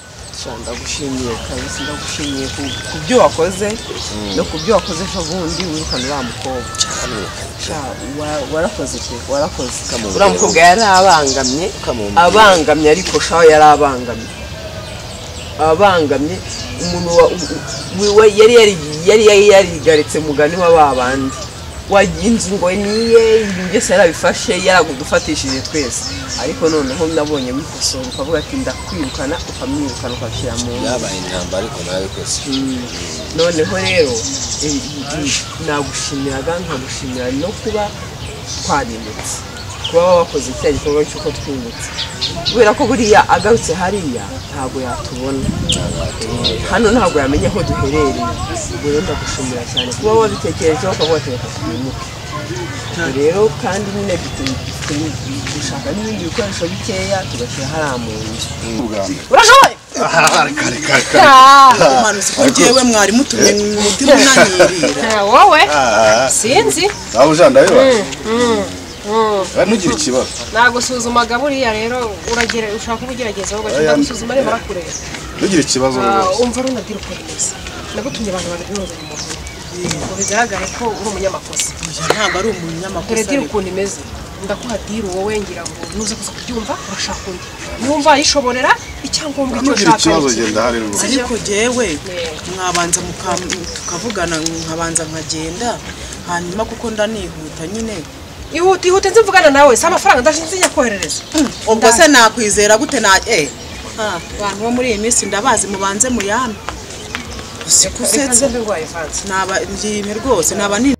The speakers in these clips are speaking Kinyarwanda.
mugisha ndagushimiye kabisa ndagushimiye ku- ku byo wakoze no ku byo wakoze ejo bundi wirukana uriya mukobwa Sha, wa- warakoze pe warakoze Kamubwira uriya mukobwa yari abangamye Kamubwira. abangamye ariko shaho yari abangamye abangamye umuntu wa- u- u- we- yari yari- yari yari yarigaritse mugani wa ba bandi wagira inzu ngo niye ibintu byose yarabifashe yaragudufatishije twese ariko noneho nabonye wikosora ukavuga ati ndakwirukana ukamwirukana ukashyira mu nzu byabaye intambara ariko nabikoze noneho rero eh, eh, nagushimiraga nkagushimira no kuba twarimutse kuba wakoze cya gikorwa cy'uko twimutse kubera ko buriya agarutse hariya ntabwo yatubona hano ntabwo yamenya aho duherereye ubwo rero ndagushimira cyane kuba wabitekerejeho ukavuga ati reka twimuke rero kandi nyine dufite- dufite- dushaka n'ibindi bikoresho bikeya tugashyira hariya mu nzu urashoboye umanutse ko njyewe mwari mutumye umutima unanyirira wowe sinzi nawe uje ndabibona bari nugira ikibazo nagusuzumaga buriya rero uragere ushaka kuba ugeragezaho ugakina Aya, gusuzuma areba arakureba nugira ikibazo Ah, rwose umva runadira ukora neza nagutumye abantu babiri n'uzanye umuntu ngo bigaragare ko uri umunyamakosa ntabwo ari dore dira umunyamakosa ukuntu imeze ndakuha diri wowe ngira ngo nuza kuza kubyumva urashaka undi niwumva yishoborera icyangombwa icyo nugira ushaka ikibazo ni iki. genda hari rwose ariko jyewe mwabanza muka- tukavugana nkabanza nkagenda hanyuma kuko ndanihuta nyine ihute ihute nzi mvugana nawe si amafaranga ndashinze nyakoherereza ubwo se nakwizera gute na eh ha, abantu bo muri iyi minsi ndabazi mubanze muyame usiko usetse ndurwaye vanze naba ndiyime rwose naba ni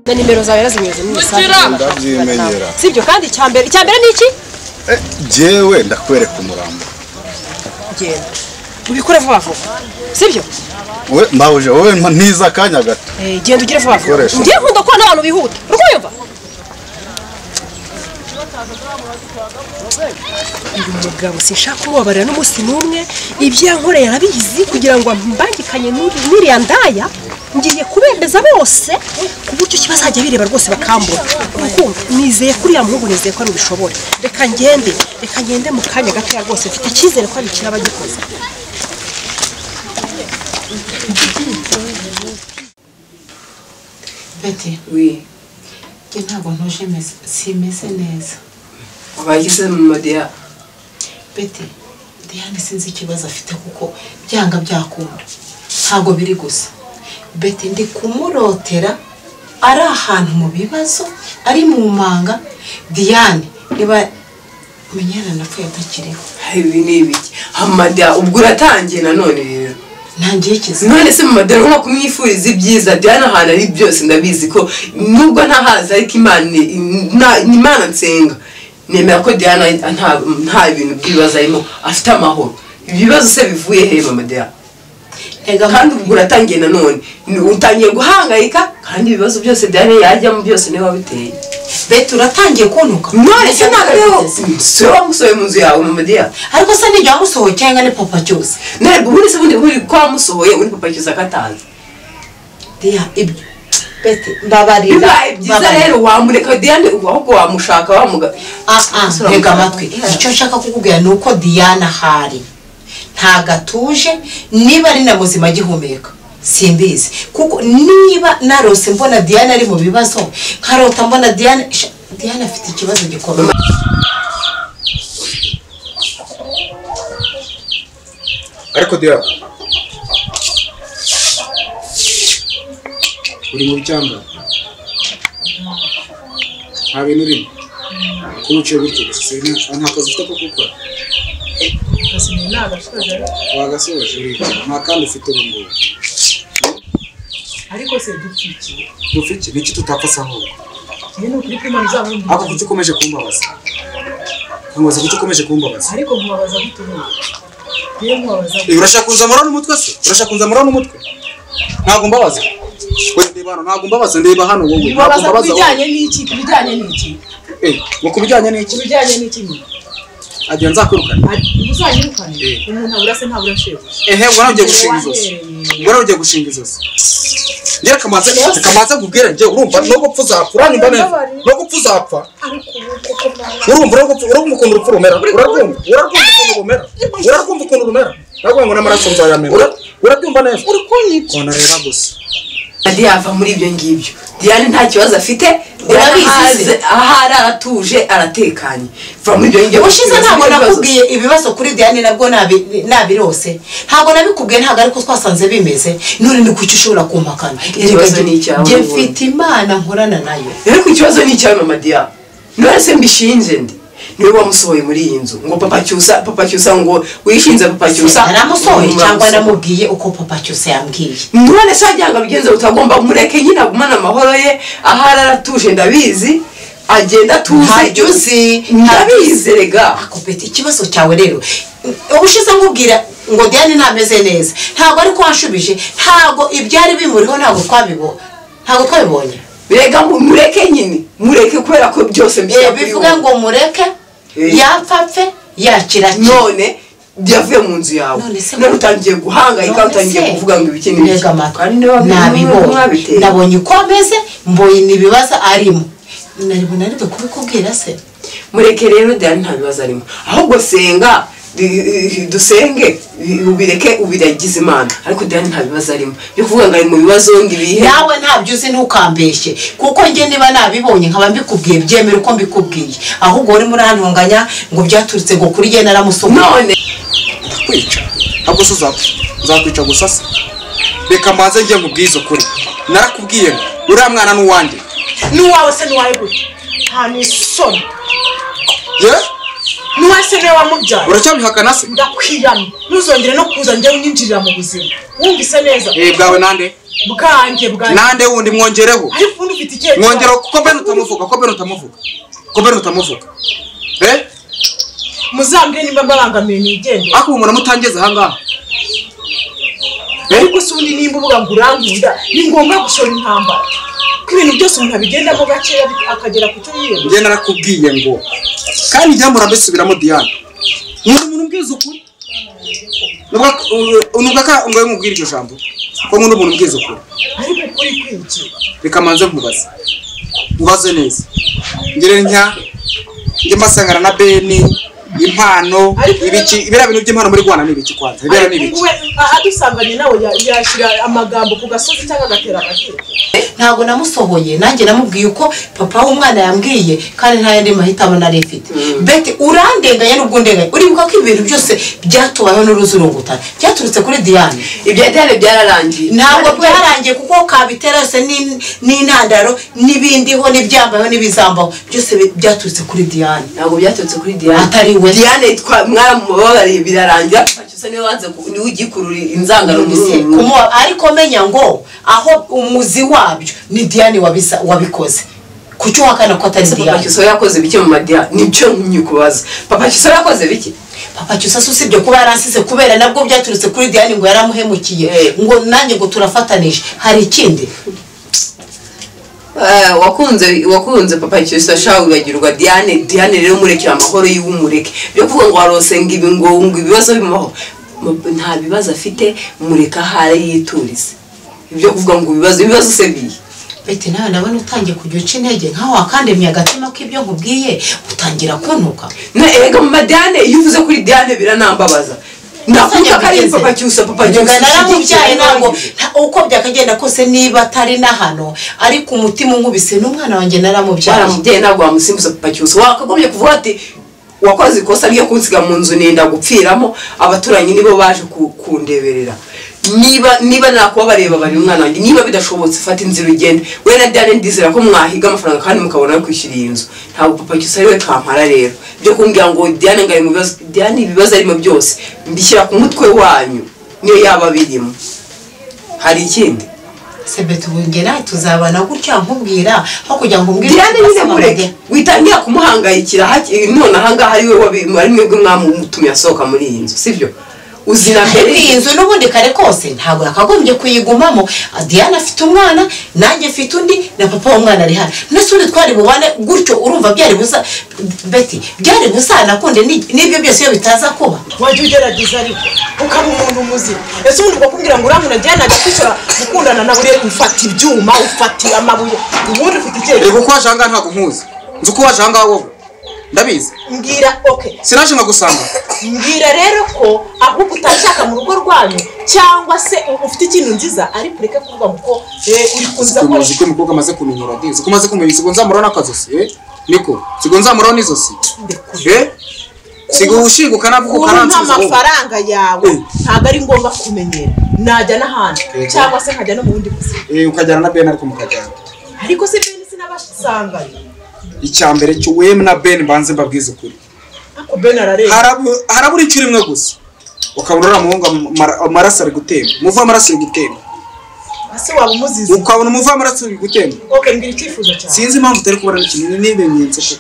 na nimero zawe yarazinyuze mu mesaje ndabyimenyera sibyo kandi icyambere icyambere ni iki Eh, jyewe ndakwereka umurambo genda ubikore vuba vuba sibyo we mpawuje wowe mpa- ntiza akanya gato Eh, genda ugire vuba vuba Koresha. ngiye nkunda kubona abantu bihuta uri kumva uyu mugabo sinshaka kumubabarira n'umunsi n'umwe ibyo yankoreye arabizi kugira ngo mbangikanye n'uri- n'iriya ndaya ngiye kubemeza bose ku buryo ki bazajya bireba rwose bakambura urukundo nizeye kuri uriya muhungu nizeye ko ari ubishobore reka ngende reka ngende mu kanya gatoya rwose mfite icyizere ko ari ikiraba gikoze Beti, oui. Njye ntabwo ntuje meze- simeze neza. abagize mu madiya Beti, Diane sinzi ikibazo afite kuko byanga byakunda. Ntabwo biri gusa. Beti ndi kumurotera ari ahantu mu bibazo, ari mu manga. Diane, niba Munyana napfuye atakiriho. ibi ni ibiki amada ubwo uratangiye nanone rero Ntangiye ikizi. none se mama dore nko kumwifuriza ibyiza byari ahantu ari byose ndabizi ko nubwo ntahazi ariko imana ni- na- ni imana nsenga nemera ko diana nta nta bintu by'ibibazo arimo afite amahoro ibibazo se bivuye he mama diana Ega kandi ubwo uratangiye nanone Ni- utangiye guhangayika kandi ibibazo byose diana yajyamo byose niwe wabiteye Beti uratangiye kuntuka. none se ntabwo rero si wowe wamusohoye mu nzu yawe mama diana Ariko se nijya wamusohokeye nga ni papa cyose. ntabwo ubundi se ubundi buri ko wamusohoye uri papakiza akatazi Diane, ibyo. Beti, mbabarira. bibaye byiza mbabarira. rero wamureka diane ahubwo wamushaka wamuga Ah, ah, ntega amatwi icyo nshaka kukubwira ni uko diana ahari ntabwo atuje niba ari na muzima agihumeka simbizi kuko niba narose mbona diana ari mu bibazo nkarota mbona diana Sha- diana afite ikibazo gikomeye ariko diya uri mu cyamba nta bintu urimo kuba uciye gutyo gusa si ibintu- nta kazi ufite ko gukora wagasoje uriga nta kandi ufite ubu ngubu ariko se dupfa iki dupfa iki ni iki tutapfasa ahubwo ariko kuki ukomeje kumbabaza nkamubaza kuki ukomeje kumbabaza urashaka kunzamura n'umutwe se urashaka kunzamura n'umutwe ntabwo mbabaza we ndeba hano ntabwo mbabaza ndeba hano wowe ntabwo babaza ku mbabaza wowe bijyanye n'iki ku bijyanye n'iki eh ngo ku bijyanye ku n'iki bijyanye n'iki nyine agira nzakwirukane ntuzanyirukane Eh. umuntu abura se ntabura shebuja ehe ngo nawe ugiye gushinga izosi ngo nawe ugiye gushinga izosi njyewe kamanze kamanze nkubwire njyewe urumva nubwo upfa uzapfa uranimba neza nubwo upfa uzapfa urumva urumva urumva ukuntu urupfu rumera urarwumva urarwumva ukuntu rumera urarwumva ukuntu rumera ntabwo ngo n'amaraso nzayamena Ura- urabyumva neza uri kunyica ona rero gusa adi yava muri ibyo ngibyo diane nta kibazo afite diane Urabizi. aho ari aratuje aratekanye va muri ibyo ngibyo ubushize ntabwo nakubwiye ibibazo kuri diane nabwo nabi- nabirose ntabwo nabikubwiye ntabwo ariko twasanze bimeze none ni kuki ushobora kumpakana Ikibazo ni icyawe, Njye wowe. mfite imana nkorana nayo ariko ikibazo ni icyawe mama diane niwe se mbishinje ndi niwe wamusohoye muri iyi nzu ngo papa cyusa papa cyusa ngo wishinze papa cyusa naramusohoye cyangwa Wamusohoye. namubwiye uko papa cyose yambwiye none se wagira ngo abigenze utagomba mureke nyine agumane amahoro ye ahari aratuje ndabizi agenda Ntabyo atuze uzi. ndabizi rega akopeta ikibazo cyawe rero ubushize nkubwira ngo diane ntameze neza ntabwo ariko wanshubije ntabwo ibyari bimuriho ntabwo twabibo ntabwo twabibonye rega mu- mureke nyine mureke kubera ko byose mbishyira Eh, kuri bivuga wowe. ngo mureke Eh. yapfa apfe yakira akire none yavuye mu nzu yawe None se- none utangiye guhangayika utangiye kuvuga ngo ibiki n'ibiki kandi niba nabibonye mwabiteye nabonye uko ameze mbonye ibibaza arimo naribona ariko kubikubwira se mureke rero diane nta bibazo arimo ahubwo senga di- dusenge ubireke ubiragize imana ariko diane nta bibazo arimo byo kuvuga ngo ari mu bibazo ngo ibihe nawe ntabyo uzi ntukambeshye kuko njye niba nabibonye nkaba mbikubwiye byemere uko mbikubwiye ahubwo urimo urantunganya ngo byaturutse ngo kuri njye naramusohoye none ndakwica ntabwo se uzapfa nzakwica gusa se reka mbanze njye nkubwize ukuri narakubwiye ngo uriya mwana ni uwanjye n'uwawe se n'uwawe gute nta n'isoni ye n'uwawe se niwe wamubyaye uracyabihakana se ndakwiyama ntuzongere no kuza njyewe unyinjirira mu buzima wumvise neza eh bwawe nande bwanjye bwanjye nande wundi mwongereho ariko ubundi ufite ikihe mwongera ko bene utamuvuga ko bene utamuvuga ko bene utamuvuga eh muzambwire nimba mbabangamiye nigendere ariko ubu umuntu amutangeze ahangaha eh ariko se ubundi nimba uvuga ngo urankunda ni ngombwa gushora intambara ko ibintu byose umuntu abigendamo gakeya bik- akagera ku cyo yiyemeje njye narakubwiye ngo kandi ibyamura mbisubiramo diane umuntu umuntu umbwiza ukuri nubwo nubwo ka ngo mubwire iryo jambo ko nkunda umuntu umbwiza ukuri ariko ukuri kwinshi reka manze nkubaze ubaze neza ngire ntya njye mbasangana na beni impano ibiki biriya bintu by'impano muri rwanda ni ibiki kwanza biriya ni ariko ibiki nguwe adusanganye nawe ya- yashyira amagambo ku gasozi cyangwa agatera agatero ntabwo namusohoye nanjye namubwiye uko papa w'umwana yambwiye kandi nta yandi mahitamo nari mfite beti urandenganya n'ubwo undenganya uribuka ko ibintu byose byatubayeho n'uruzurungutana byaturutse kuri diane ibya diane byararangiye ntabwo byarangiye kuko kabitera yose ni- n'intandaro n'ibindiho n'ibyambayeho n'ibizambaho byose bi- byaturutse kuri diane ntabwo byaturutse kuri diane Atari we. diane twa- mwaramubabariye birarangira cyose niwe wanze ku- niwe ugiye kurura inzangano mu Se, zuru kumuba- ariko menya ngo aho umuzi wabyo ni diane wabisa- wabikoze kuki uhakana ko atari ese papa diane cyusa yakoze bike mu madiya nibyo nyikubaza papa cyusa yakoze bike papa cyusa si usibye kuba yaransize kubera nabwo byaturutse kuri diane ngo yaramuhemukiye Eh. ngo nanjye ngo turafatanije hari ikindi Eh, wakunze wakunze papa cyusa shawe wibagirwa diane diane rero murekera amahoro yiwe umureke byo kuvuga ngo warosenga ibi ngo ngo ibibazo bimubaho Mu- nta bibazo afite mureka ahari yiturize ibyo kuvuga ngo ibibazo ibibazo se bihe beti nawe nabona utangiye kujya uca intege nkaho wakandemye agatima k'ibyo nkubwiye utangira kuntuka ega mama diane iyo uvuze kuri diane biranambabaza nakuka ko ari papa cyusa papa cyusa cyusa ushyigikiye naramubyaye ntabwo nanjye. nta- uko byakagenda kose niba atari na hano ariko umutima unkubise n'umwana wanjye naramubyaye waramubyeyi ntabwo wamusimbuza papa cyusa wakagombye kuvuga ati wakoze ikosa ryo kunsiga mu nzu nenda gupfiramo abaturanyi nibo baje ku- kundeberera niba niba nakubabariye babari umwana wanjye niba bidashobotse fata inzira ugende we na diane ndizera ko mwahiga amafaranga kandi mukabona ayo kwishyura iyi nzu ntabwo papa cyusa ariwe kampara rero byo kumbwira ngo diane ngo ari mu bibazo diane ibibazo arimo byose mbishyira ku mutwe wanyu niyo yaba birimo hari ikindi sebeti ubu njye nawe tuzabana gutya nkubwira aho kugira ngo umbwire diane nyine basaba mureke ngo- witangira kumuhangayikira haki- none ahangaha ari we wabi- ari mwebwe mwamutumye asohoka muri iyi nzu sibyo uzira mbere iyi nzu n'ubundi kare kose ntabwo yakagombye kuyigumamo diana afite umwana nanjye mfite undi na papa w'umwana ari hano ndetse undi twari bubane gutyo urumva byari buza beti byari buzanakunde n'ibyo byose iyo bitaza kuba wajya ugerageza ariko ukaba umuntu muzima ese ubundi bakubwira ngo uriya muntu ajyana agakwishyura gukundana nawe urebe ufata ibyuma ufata amabuye ubundi ufite icyerekezo reka uko waje ahangaha ntabwo nkuzi nzi uko waje ahangaha wowe ndabizi mbwira oke sinaje nkagusanga mbwira rero ko ahubwo utashaka mu rugo rwanyu cyangwa se ufite ikintu nziza ariko ureke kuvuga ngo ko eh, uri kuza ko ukuntu uzi ko umukobwa amaze kumenyera de uzi ko umaze kumenya sigo nzamuraho n'akazosi eh niko sigo nzamuraho n'izosi eh sigo ushinguka nabwo ubu nta ukaransubiza wowe mafaranga yawe Eh. ntabwo ari ngombwa kumenyera najya n'ahandi Yego. cyangwa se nkajya no mu bundi buzima eh ukajyana na Ben ariko mukajyana ariko se bene sinabasanganye icya mbere cyo wewe na Ben banze mbabwize ukuri ariko bene arareba Harabu- harabura icyo rimwe gusa ukabona uriya muhungu amara- amaraso ari gutemba umuvu w'amaraso ari gutemba ese waba umuzizi ukabona umuvu w'amaraso ari gutemba oke mbwira icyifuzo cyawe sinzi impamvu utari kubona ikintu n'ibimenyetso koko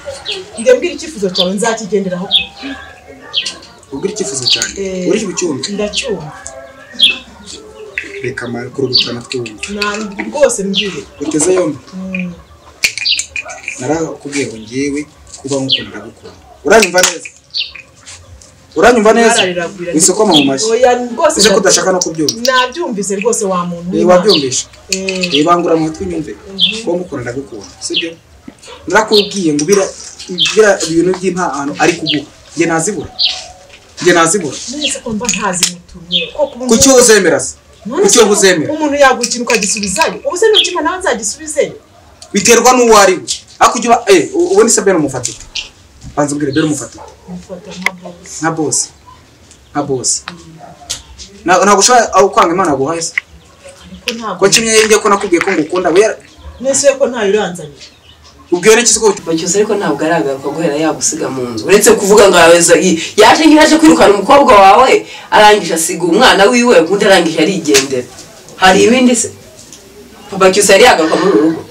njye mbwira icyifuzo cyawe nzakigenderaho ubwira icyifuzo cyane Eh. uri bucyumve ndacyumva reka amara kurugutana twumve ntabwo rwose mbwire uteze yombi narakubwiye ngo ngewe kuba nk'ukuntu ndagukunda uranyumva neza uranyumva neza Nararira- wisokoma mu mashyi oya rwose uzi ko udashaka no kubyumva nabyumvise rwose wa muntu Eh, w'Imana. wabyumvishe Eh, ibangura amatwi nyumve kuba mukora ndagukunda sibyo narakubwiye ngo bira bira ibintu by'impano ari kuguha njye nazibura njye nazibura none se ko mba ntazimutumye ko kuba umuntu- kuki wowe uzemera se None kuki se wowe uzemera umuntu yaguha ikintu ukagisubizayo ubu se nukimpa nawe nzagisubizeyo biterwa n'uwo ari we ariko ujya uba eh u- ubundi se bene umufatite banza ubwire bene umufatite mufata nka bosi nka bose nka bose Na- ntabwo ushobora aho kwanga imana yaguhaye se ariko ntabwo ko kimwe njye ko nakubwiye ko ngukunda we yara- nese ko ntayo uranzanira ubwiwe n'iki se ko bacyusa ariko ntabwo aragaruka guhera yagusiga mu nzu uretse kuvuga ngo yaweza yaje nk'iraje kwirukana umukobwa wawe arangije asiga umwana wiwe undi arangije arigendera hari ibindi se papa cyusa yari yagaruka muri uru rugo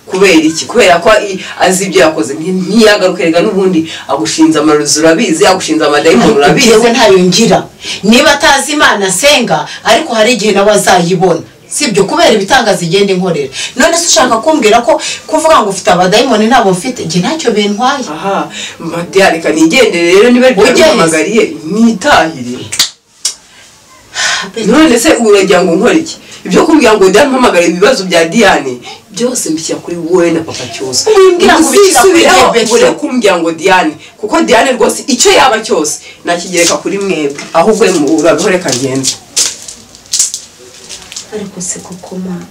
kubera iki kubera ko i- azi ibyo yakoze nti- ntiyagaruke rega n'ubundi agushinze amarozi urabizi agushinze amadayimoni urabizi yewe ntayo ngira niba atazi imana asenga ariko hari igihe nawe azayibona sibyo kubera ibitangaza igenda inkorera none se ushaka kumbwira ko kuvuga ngo ufite abadayimoni ntabwo mfite njye ntacyo bintwaye aha madiya reka nigendere rero niba Ujye. ryaramuhamagariye nitahire none se uragira ngo nkore iki ibyo kumbwira ngo diane mpamagare ibibazo bya diane byose mbishyira kuri wowe na papa cyose Wimbwira ngo ubishyira kuri uzisubiraho Rebecca. ure kumbwira ngo diane kuko diane rwose icyo yaba cyose nakigereka kuri mwebwe ahubwo urabihore reka ngenze ariko se koko mwana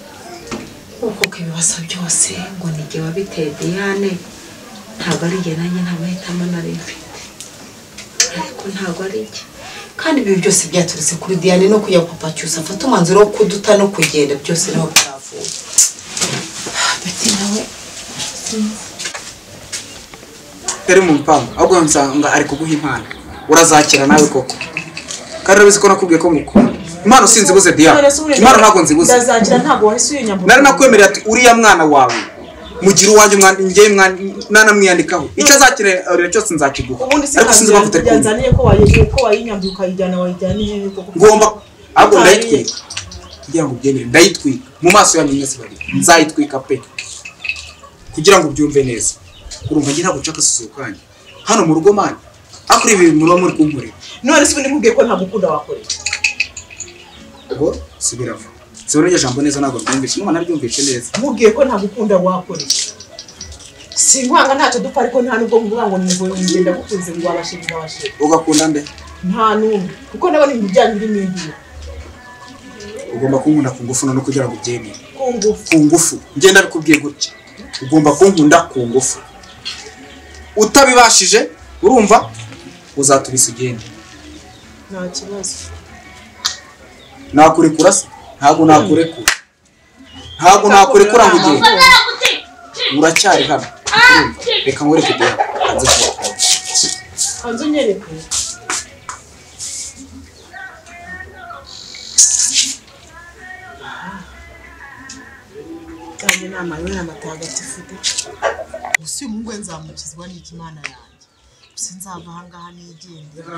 nk'uko ku ibibazo byose ngo ni igihe wabiteye diane ntabwo ari igihe nanjye nta mahitamo nari mfite ariko ntabwo ari igihe kandi ibi byose byaturutse kuri diane no kuya papa cyusa afata umwanzuro wo kuduta no kugenda byose niho byavuye beti nawe utari mu mpangu ahubwo nsanga ari kuguha impano urazakira nawe koko kandi urabizi ko nakubwiye ko ngukunda impano sinzibuze diya none se uburebye- impano ntabwo nzibuze ndazakira ntabwo wahise uyinyambura nari nakwemerera ati uriya mwana wawe mugira uwanjye umwana njyewe mwana nanamwiyandikaho icyo azakenera cyose nzakiguha ubundi se ariko sinzi impamvu utari kumva yanzaniye ko wayigiye ko wayinyambuye ukayijyana wayijyana hehe koko ngomba ahubwo Utariye. ndayitwika kugira ngo ubyemere ndayitwika mu maso yanyu mwese babiri nzayitwika pe kugira ngo ubyumve neza urumva njye ntabwo nshaka asusuye kanyu hano mu rugo mani ariko ibi bintu muba muri kunkorera none se ubundi nkubwiye ko nta gukunda wakorera ubu subiramo sibona iryo jambo neza ntabwo ryumvise n'umuntu aryumvise neza nkubwiye ko nta gukunda wakorera sinkwanga ntacyo dupfa ariko nta nubwo nkuvuga ngo nivuye ngenda gukunze ngo wabashije wabashije ugakunda nde nta n'umwe kuko nabona ibintu byanyu birimo indimi ugomba kunkunda ku ngufu none kugira ngo ubyemere ku ngufu ku ngufu ngenda bikubwiye gutya ugomba kunkunda ku ngufu utabibashije urumva uzatubisa ugende nta kibazo nakurekura se ntabwo nakurekura ntabwo nakurekura ngo ugende uracyari hano urumva? reka nkwereke kugira hanze kubakuramo hanze unyereke kandi inama yawe ni amatagatifu de gusa uyu muhungu we nzamukizwa n'ikimana yanjye gusa nzava ahangaha nigendera